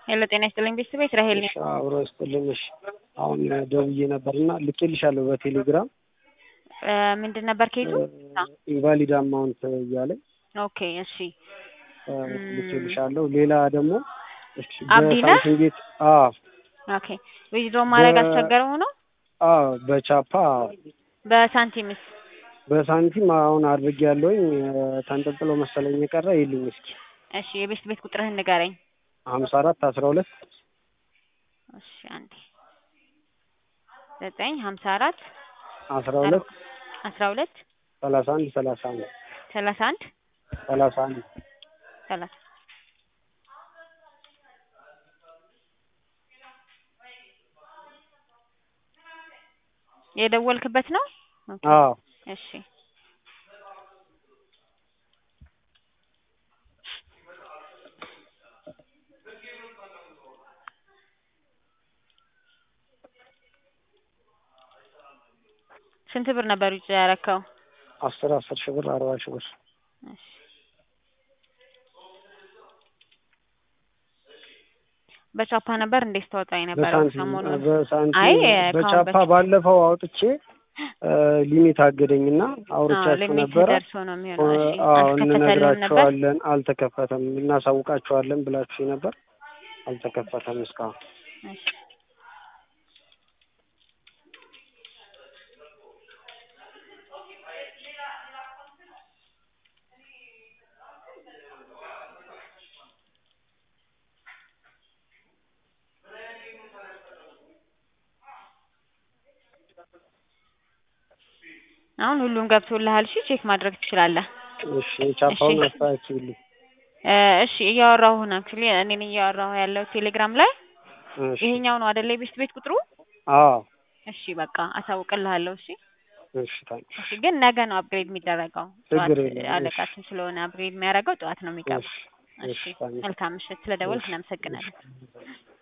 ሄሎ ጤና ይስጥልኝ ቤተሰብ እስራኤል ነኝ። እሺ አብሮ ይስጥልኝ። እሺ አሁን ደውዬ ነበርና ልኬልሻለሁ በቴሌግራም እ ምንድን ነበር ኬቱ? ኢንቫሊድ አማውንት እያለኝ ኦኬ እሺ እ ልኬልሻለሁ። ሌላ ደግሞ እሺ አብዲ ነህ? በሳምሰንግ ቤት አዎ ኦኬ ዊዝድሮ ማድረግ በ- አስቸገረው ሆኖ አዎ በቻፓ በሳንቲምስ በሳንቲም አሁን አድርጌ ያለውኝ ተንጠልጥሎ መሰለኝ የቀረ የሉኝ። እስኪ እሺ የቤት ቤት ቁጥርህን ንገረኝ። ሀምሳ አራት አስራ ሁለት እሺ አንዴ ዘጠኝ ሀምሳ አራት አስራ ሁለት አስራ ሁለት ሰላሳ አንድ ሰላሳ አንድ ሰላሳ አንድ ሰላሳ አንድ ሰላሳ የደወልክበት ነው? ኦኬ አዎ እሺ ስንት ብር ነበር ውጭ ያረከው? አስር አስር ሺህ ብር አርባ ሺህ ብር እሺ በቻፓ ነበር እንዴ ስታወጣ የነበረው በሳንቲም ሰሞኑን? አይ በሳንቲም ከአሁን በቻፓ በፊት ባለፈው አውጥቼ ሊሚት አገደኝና አዎ አውርቻችሁ ሊሚት ነበረ። ደርሶ ነው የሚሆነው። እሺ አዎ አልተከፈተልህም ነበር? እንነግራቸዋለን፣ አልተከፈተም፣ እናሳውቃቸዋለን ብላችሁ ነበር። አልተከፈተም እስካሁን። እሺ አሁን ሁሉም ገብቶልሃል። እሺ ቼክ ማድረግ ትችላለህ። እሺ የቻፓውን እሺ። አስተካክልልኝ። እ እሺ እያወራሁ ነው አክቹሊ እኔ ነኝ እያወራሁ ያለው ቴሌግራም ላይ እሺ ይሄኛው ነው አይደለ የቤት ቤት ቁጥሩ? አዎ እሺ በቃ አሳውቅልሃለሁ። እሺ እሺ ታንክስ። እሺ ግን ነገ ነው አፕግሬድ የሚደረገው። ጠዋት ችግር የለም። እሺ አለቃችን ስለሆነ አፕግሬድ የሚያደርገው ጠዋት ነው የሚገባው። እሺ እሺ እሺ ታንክስ። መልካም ምሽት። ስለደወልክ እሺ እናመሰግናለን።